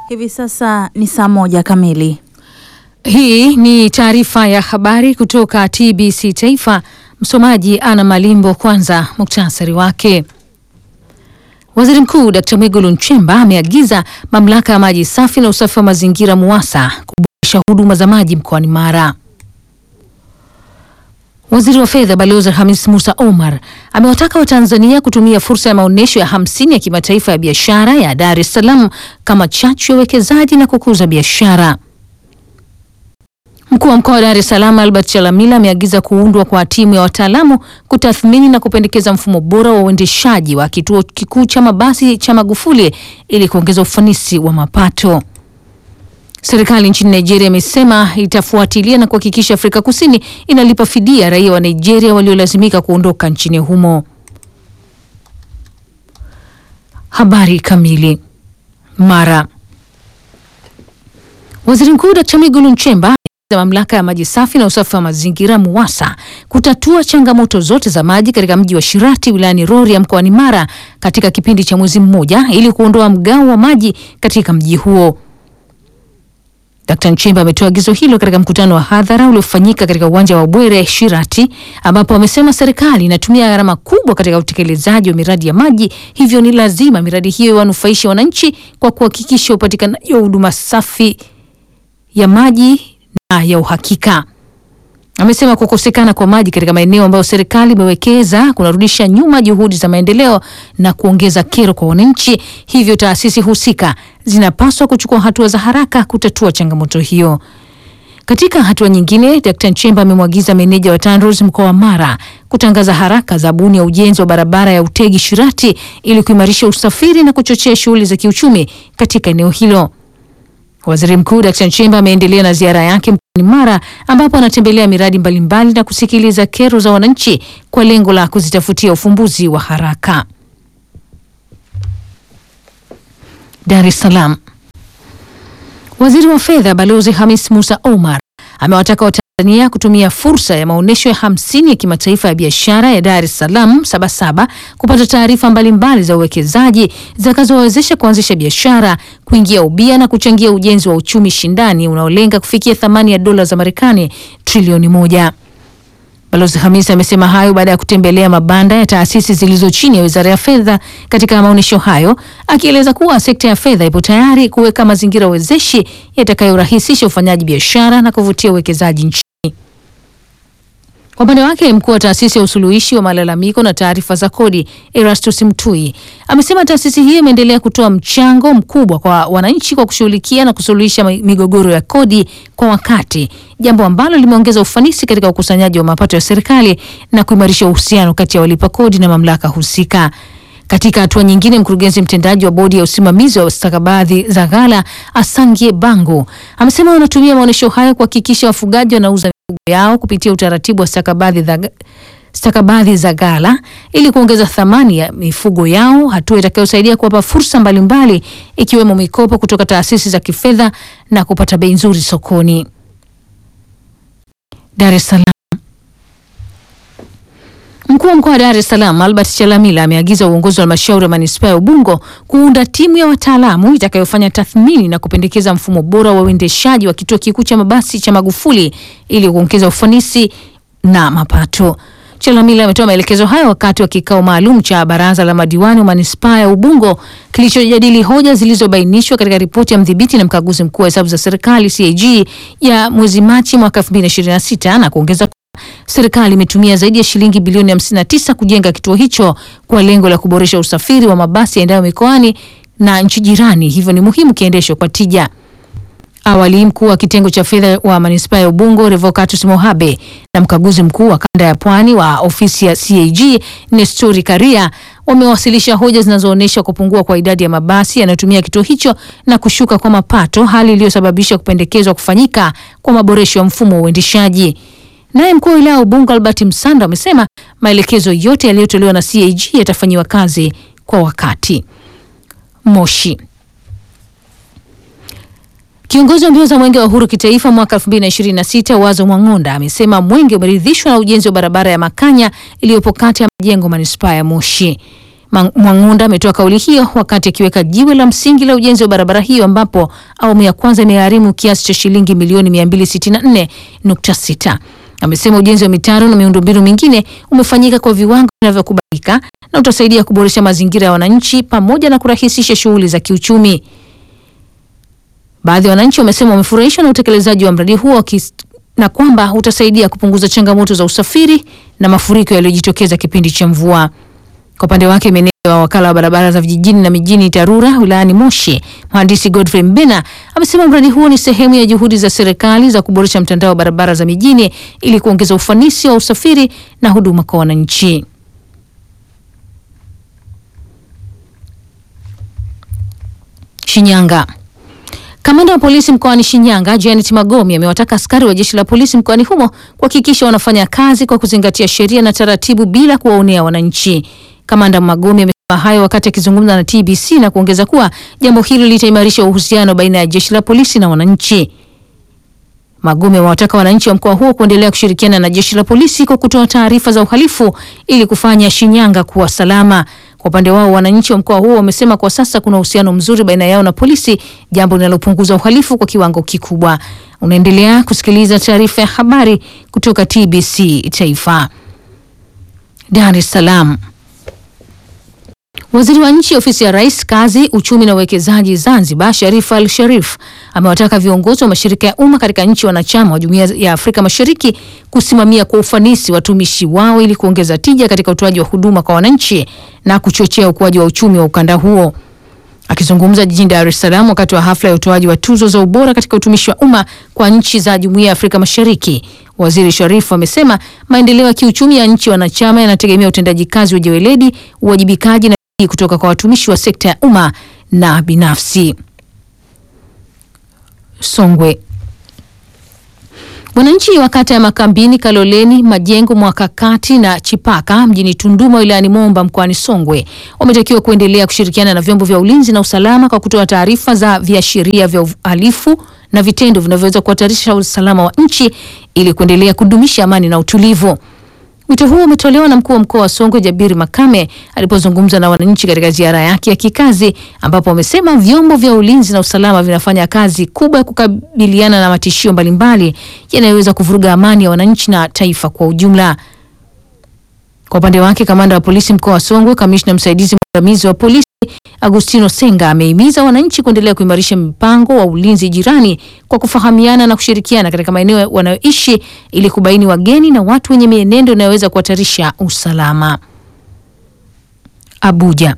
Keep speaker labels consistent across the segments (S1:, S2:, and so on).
S1: Hivi sasa ni saa moja kamili.
S2: Hii ni taarifa ya habari kutoka TBC Taifa. Msomaji Ana Malimbo. Kwanza muktasari wake. Waziri Mkuu Dkt. Mwigulu Nchemba ameagiza mamlaka ya maji safi na usafi wa mazingira MUWASA kuboresha huduma za maji mkoani Mara. Waziri wa Fedha Balozi Hamis Musa Omar amewataka Watanzania kutumia fursa ya maonyesho ya hamsini ya kimataifa ya biashara ya Dar es Salaam kama chachu ya uwekezaji na kukuza biashara. Mkuu wa mkoa wa Dar es Salaam Albert Chalamila ameagiza kuundwa kwa timu ya wataalamu kutathmini na kupendekeza mfumo bora wa uendeshaji wa kituo kikuu cha mabasi cha Magufuli ili kuongeza ufanisi wa mapato. Serikali nchini Nigeria imesema itafuatilia na kuhakikisha Afrika Kusini inalipa fidia raia wa Nigeria waliolazimika kuondoka nchini humo. Habari kamili. Mara. Waziri Mkuu Dkt. Mwigulu Nchemba za mamlaka ya maji safi na usafi wa mazingira MUWASA kutatua changamoto zote za maji katika mji wa Shirati wilayani Rorya mkoani Mara katika kipindi cha mwezi mmoja ili kuondoa mgao wa maji katika mji huo. Dkt. Nchemba ametoa agizo hilo katika mkutano wa hadhara uliofanyika katika uwanja wa Bwere Shirati, ambapo amesema serikali inatumia gharama kubwa katika utekelezaji wa miradi ya maji, hivyo ni lazima miradi hiyo iwanufaishe wananchi kwa kuhakikisha upatikanaji wa huduma safi ya maji na ya uhakika. Amesema kukosekana kwa maji katika maeneo ambayo serikali imewekeza kunarudisha nyuma juhudi za maendeleo na kuongeza kero kwa wananchi, hivyo taasisi husika zinapaswa kuchukua hatua za haraka kutatua changamoto hiyo. Katika hatua nyingine, Dkt. Nchemba amemwagiza meneja wa TANROADS mkoa wa Mara kutangaza haraka zabuni ya ujenzi wa barabara ya Utegi Shirati ili kuimarisha usafiri na kuchochea shughuli za kiuchumi katika eneo hilo. Waziri Mkuu Dkt. Nchemba ameendelea na ziara yake mkoani Mara ambapo anatembelea miradi mbalimbali na kusikiliza kero za wananchi kwa lengo la kuzitafutia ufumbuzi wa haraka. Dar es Salaam. Waziri wa Fedha Balozi Hamis Musa Omar amewataka Watanzania kutumia fursa ya maonyesho ya hamsini ya kimataifa ya biashara ya Dar es Salaam Sabasaba kupata taarifa mbalimbali za uwekezaji zitakazowawezesha kuanzisha biashara, kuingia ubia na kuchangia ujenzi wa uchumi shindani unaolenga kufikia thamani ya dola za Marekani trilioni moja. Balozi Hamis amesema hayo baada ya kutembelea mabanda ya taasisi zilizo chini ya Wizara ya Fedha katika maonyesho hayo, akieleza kuwa sekta ya fedha ipo tayari kuweka mazingira wezeshi yatakayorahisisha ufanyaji biashara na kuvutia uwekezaji nchini. Kwa upande wake mkuu wa taasisi ya usuluhishi wa malalamiko na taarifa za kodi Erastus Mtui amesema taasisi hiyo imeendelea kutoa mchango mkubwa kwa wananchi kwa kushughulikia na kusuluhisha migogoro ya kodi kwa wakati, jambo ambalo limeongeza ufanisi katika ukusanyaji wa mapato ya serikali na kuimarisha uhusiano kati ya walipa kodi na mamlaka husika. Katika hatua nyingine, mkurugenzi mtendaji wa bodi ya usimamizi wa stakabadhi za ghala Asangie Bango amesema wanatumia maonyesho hayo kuhakikisha wafugaji wanauza mifugo yao kupitia utaratibu wa stakabadhi za stakabadhi za ghala ili kuongeza thamani ya mifugo yao, hatua itakayosaidia kuwapa fursa mbalimbali ikiwemo mikopo kutoka taasisi za kifedha na kupata bei nzuri sokoni. Dar es Salaam. Mkuu wa mkoa wa Dar es Salaam Albert Chalamila ameagiza uongozi wa halmashauri ya manispaa ya Ubungo kuunda timu ya wataalamu itakayofanya tathmini na kupendekeza mfumo bora wa uendeshaji wa kituo kikuu cha mabasi cha Magufuli ili kuongeza ufanisi na mapato. Chalamila ametoa maelekezo hayo wakati wa kikao maalum cha baraza la madiwani wa manispaa ya Ubungo kilichojadili hoja zilizobainishwa katika ripoti ya mdhibiti na mkaguzi mkuu wa hesabu za serikali CAG ya mwezi Machi mwaka 2026 na kuongeza serikali imetumia zaidi ya shilingi bilioni 59 kujenga kituo hicho kwa lengo la kuboresha usafiri wa mabasi yaendayo mikoani na nchi jirani, hivyo ni muhimu kiendeshwe kwa tija. Awali mkuu wa kitengo cha fedha wa manispaa ya Ubungo Revocatus Mohabe na mkaguzi mkuu wa kanda ya pwani wa ofisi ya CAG Nestori Karia wamewasilisha hoja zinazoonyesha kupungua kwa idadi ya mabasi yanayotumia kituo hicho na kushuka kwa mapato, hali iliyosababisha kupendekezwa kufanyika kwa maboresho ya mfumo wa uendeshaji. Naye mkuu wa wilaya ya Ubungo Albert Msanda amesema maelekezo yote yaliyotolewa na CAG yatafanyiwa kazi kwa wakati. Moshi. Kiongozi wa mbio za mwenge wa uhuru kitaifa mwaka 2026 Wazo Mwang'onda amesema mwenge umeridhishwa na ujenzi wa barabara ya Makanya iliyopo kati ya majengo manispaa ya Moshi. Mwang'unda ametoa kauli hiyo wakati akiweka jiwe la msingi la ujenzi wa barabara hiyo ambapo awamu ya kwanza imegharimu kiasi cha shilingi milioni 264.6. Amesema ujenzi wa mitaro na miundombinu mingine umefanyika kwa viwango vinavyokubalika na utasaidia kuboresha mazingira ya wananchi pamoja na kurahisisha shughuli za kiuchumi. Baadhi ya wananchi wamesema wamefurahishwa na utekelezaji wa mradi huo na kwamba utasaidia kupunguza changamoto za usafiri na mafuriko yaliyojitokeza kipindi cha mvua. Kwa upande wake meneja wa wakala wa barabara za vijijini na mijini TARURA wilayani Moshi, mhandisi Godfrey Mbena amesema mradi huo ni sehemu ya juhudi za serikali za kuboresha mtandao wa barabara za mijini ili kuongeza ufanisi wa usafiri na huduma kwa wananchi. Shinyanga. Kamanda wa polisi mkoani Shinyanga Janet Magomi amewataka askari wa jeshi la polisi mkoani humo kuhakikisha wanafanya kazi kwa kuzingatia sheria na taratibu bila kuwaonea wananchi. Kamanda Magomi amesema hayo wakati akizungumza na TBC na kuongeza kuwa jambo hilo litaimarisha uhusiano baina ya jeshi la polisi na wananchi. Magomi amewataka wananchi wa mkoa huo kuendelea kushirikiana na jeshi la polisi kwa kutoa taarifa za uhalifu ili kufanya Shinyanga kuwa salama. Kwa upande wao wananchi wa mkoa huo wamesema kwa sasa kuna uhusiano mzuri baina yao na polisi, jambo linalopunguza uhalifu kwa kiwango kikubwa. Unaendelea kusikiliza taarifa ya habari kutoka TBC Taifa. Dar es Salaam. Waziri wa nchi ofisi ya Rais, kazi, uchumi na uwekezaji Zanzibar, Sharif Al Sharif amewataka viongozi wa mashirika ya umma katika nchi wanachama wa Jumuiya ya Afrika Mashariki kusimamia kwa ufanisi watumishi wao ili kuongeza tija katika utoaji wa huduma kwa wananchi na kuchochea ukuaji wa uchumi wa ukanda huo. Akizungumza jijini Dar es Salaam wakati wa hafla ya utoaji wa tuzo za ubora katika utumishi wa umma kwa nchi za Jumuiya ya Afrika Mashariki, Waziri Sharif amesema maendeleo ya kiuchumi ya nchi wanachama yanategemea utendaji kazi wenye weledi, uwajibikaji na kutoka kwa watumishi wa sekta ya umma na binafsi. Songwe. Wananchi wa kata ya Makambini, Kaloleni, Majengo, Mwakakati na Chipaka mjini Tunduma wilayani Momba mkoani Songwe wametakiwa kuendelea kushirikiana na vyombo vya ulinzi na usalama kwa kutoa taarifa za viashiria vya uhalifu na vitendo vinavyoweza kuhatarisha usalama wa nchi ili kuendelea kudumisha amani na utulivu. Wito huo umetolewa na mkuu wa mkoa wa Songwe Jabiri Makame alipozungumza na wananchi katika ziara yake ya kikazi, ambapo amesema vyombo vya ulinzi na usalama vinafanya kazi kubwa ya kukabiliana na matishio mbalimbali yanayoweza kuvuruga amani ya wananchi na taifa kwa ujumla. Kwa upande wake, kamanda wa polisi mkoa wa Songwe, kamishna msaidizi mwandamizi wa polisi Agustino Senga amehimiza wananchi kuendelea kuimarisha mipango wa ulinzi jirani kwa kufahamiana na kushirikiana katika maeneo wanayoishi ili kubaini wageni na watu wenye mienendo inayoweza kuhatarisha usalama. Abuja.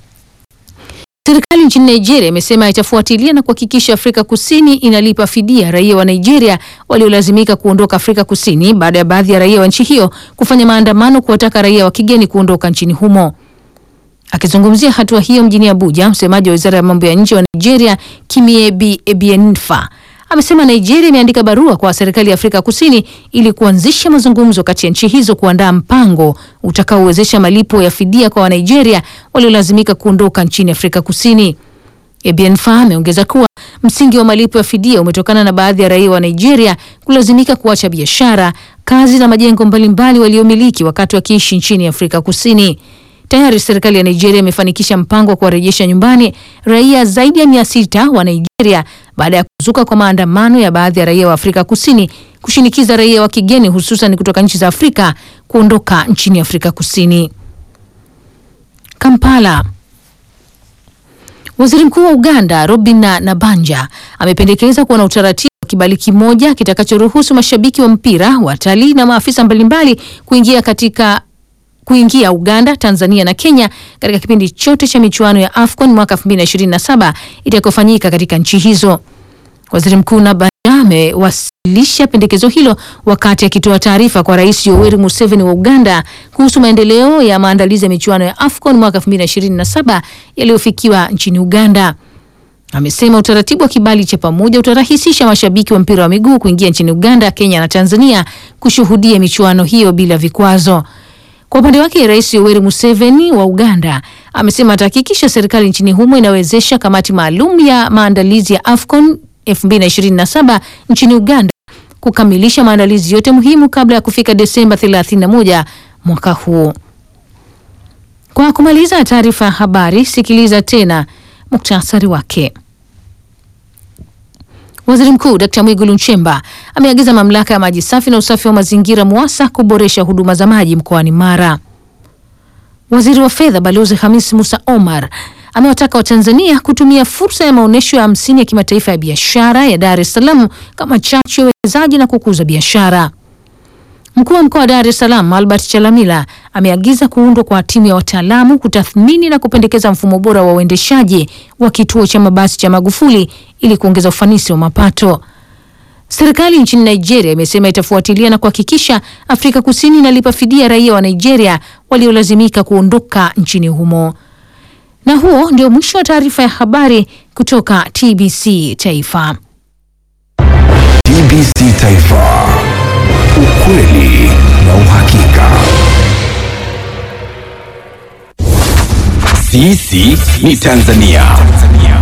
S2: Serikali nchini Nigeria imesema itafuatilia na kuhakikisha Afrika Kusini inalipa fidia raia wa Nigeria waliolazimika kuondoka Afrika Kusini baada ya baadhi ya raia wa nchi hiyo kufanya maandamano kuwataka raia wa kigeni kuondoka nchini humo. Akizungumzia hatua hiyo mjini Abuja, msemaji wa wizara ya mambo ya nje wa Nigeria Kimiebi Ebienfa amesema Nigeria imeandika barua kwa serikali ya Afrika Kusini ili kuanzisha mazungumzo kati ya nchi hizo kuandaa mpango utakaowezesha malipo ya fidia kwa Wanigeria waliolazimika kuondoka nchini Afrika Kusini. Ebienfa ameongeza kuwa msingi wa malipo ya fidia umetokana na baadhi ya raia wa Nigeria kulazimika kuacha biashara, kazi na majengo mbalimbali waliomiliki wakati wakiishi nchini Afrika Kusini. Tayari serikali ya Nigeria imefanikisha mpango wa kuwarejesha nyumbani raia zaidi ya mia sita wa Nigeria baada ya kuzuka kwa maandamano ya baadhi ya raia wa Afrika Kusini kushinikiza raia wa kigeni hususan kutoka nchi za Afrika kuondoka nchini Afrika Kusini. Kampala. Waziri Mkuu wa Uganda Robin Nabanja amependekeza kuwa na utaratibu wa kibali kimoja kitakachoruhusu mashabiki wa mpira, watalii na maafisa mbalimbali kuingia katika kuingia Uganda, Tanzania na Kenya katika kipindi chote cha michuano ya AFCON mwaka 2027 itakayofanyika katika nchi hizo. Waziri Mkuu Nabanja amewasilisha pendekezo hilo wakati akitoa taarifa kwa Rais Yoweri Museveni wa Uganda kuhusu maendeleo ya maandalizi ya michuano ya AFCON mwaka 2027 yaliyofikiwa nchini Uganda. Amesema utaratibu wa kibali cha pamoja utarahisisha mashabiki wa mpira wa miguu kuingia nchini Uganda, Kenya na Tanzania kushuhudia michuano hiyo bila vikwazo. Kwa upande wake Rais Yoweri Museveni wa Uganda amesema atahakikisha serikali nchini humo inawezesha kamati maalum ya maandalizi ya AFCON 2027 nchini Uganda kukamilisha maandalizi yote muhimu kabla ya kufika Desemba 31 mwaka huu. Kwa kumaliza taarifa ya habari, sikiliza tena muktasari wake. Waziri Mkuu Dkt. Mwigulu Nchemba ameagiza mamlaka ya maji safi na usafi wa mazingira MUWASA kuboresha huduma za maji mkoani Mara. Waziri wa Fedha Balozi Hamis Musa Omar amewataka Watanzania kutumia fursa ya maonyesho ya hamsini ya kimataifa ya biashara ya Dar es Salaam kama chachu ya uwekezaji na kukuza biashara. Mkuu wa mkoa wa Dar es Salaam Albert Chalamila ameagiza kuundwa kwa timu ya wataalamu kutathmini na kupendekeza mfumo bora wa uendeshaji wa kituo cha mabasi cha Magufuli ili kuongeza ufanisi wa mapato. Serikali nchini Nigeria imesema itafuatilia na kuhakikisha Afrika Kusini inalipa fidia raia wa Nigeria waliolazimika kuondoka nchini humo. Na huo ndio mwisho wa taarifa ya habari kutoka TBC Taifa.
S3: TBC Taifa. Ukweli na uhakika. Sisi ni Tanzania.